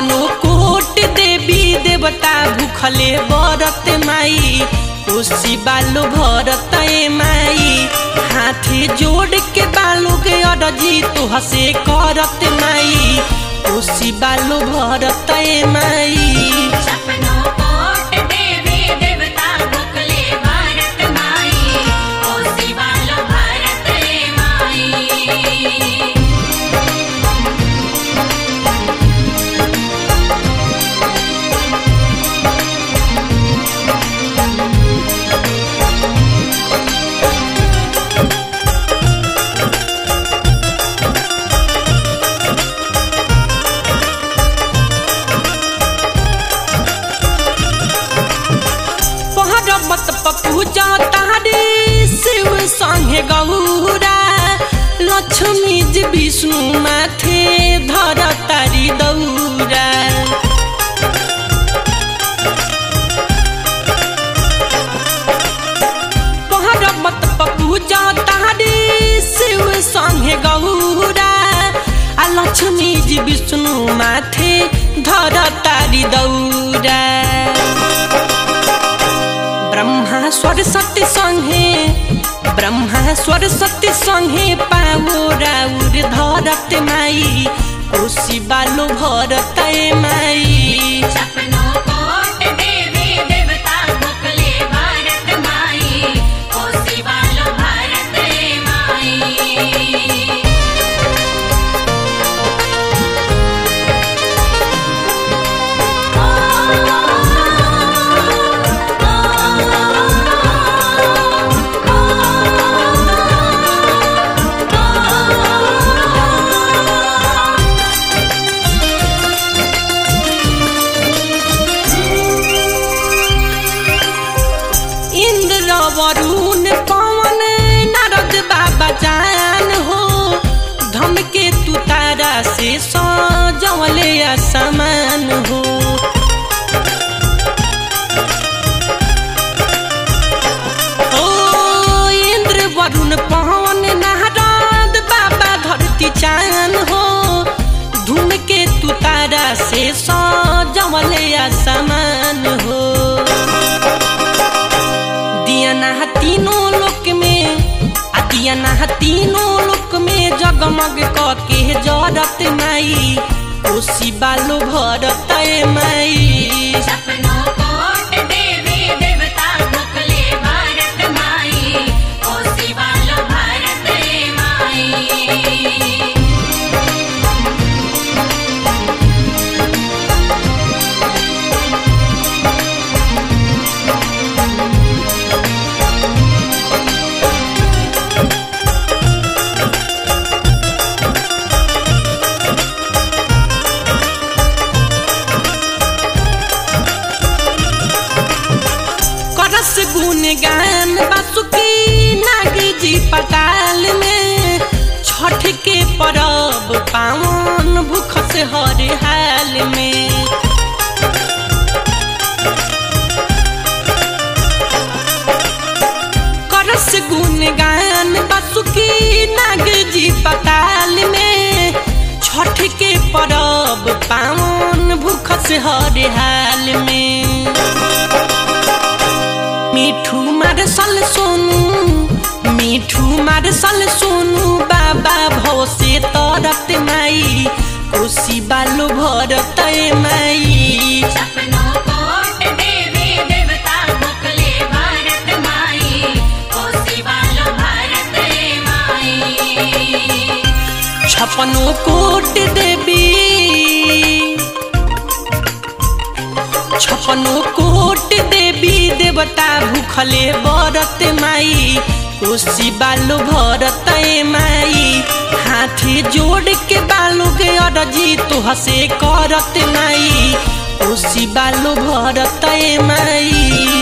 छपनो कोट देवी देवता भूखले बरत माई कोसी बालो भरत ए माई हाथे जोड़ के बालो के अरजी तो हसे करत माई कोसी बालो भरत ए माई सपनो कोट देवी देवता भुखले भारत माई कोसी बालो भारत रे माई पहरबत पपूजा तारे शिव संगे गौरा लक्ष्मी जी विष्णु माथे धर तारी दौरा पहरबत पपूजा तारे शिव संगे गौरा आ लक्ष्मी जी विष्णु माथे धर तारी दौरा ब्रह्मा सरस्वती संगे ब्रह्मा सरस्वती संगे पावो राउर धरत माई कोसी बालो भरत ए माई सपनो कोट देवी देवता भुखले भारत माई कोसी बालो भारत रे माई इंद्र वरुण पवन नारद बाबा जान हो धमके तू तारा से सजवले असमान हो ओ इंद्र वरुण पवन नारद बाबा धरती चान हो धूमके तू तारा से सजवले असमान हो दियाना तीनों लोक में आ दियाना तीनों लोक में जगमग क के जरत माई कोसी बालो भरत ए माई सपनो कोट देवी देवता भुखले भारत माई कोसी बालो भारत रे माई करस गुण गान बासुकी नागी जी पताल में छठ के परब पावन भूख से हर हाल में करस गुण गान बासुकी नाग जी पताल में छठ के परब पावन भूख से हर हाल में मिठू मारसल सोनू मिठू मारसल सोनू बाबा भव से तरत माई कोसी बालो भरत ए माई सपनो कोट देवी देवता भुखले भारत माई कोसी बालो भारत रे माई छपनो कोट देवी छपनो कोट देवी देवता भूखले बरत माई कोसी बालो भरत ए माई हाथे जोड़ के बालो के अरजी तो हसे करत माई कोसी बालो भरत ए माई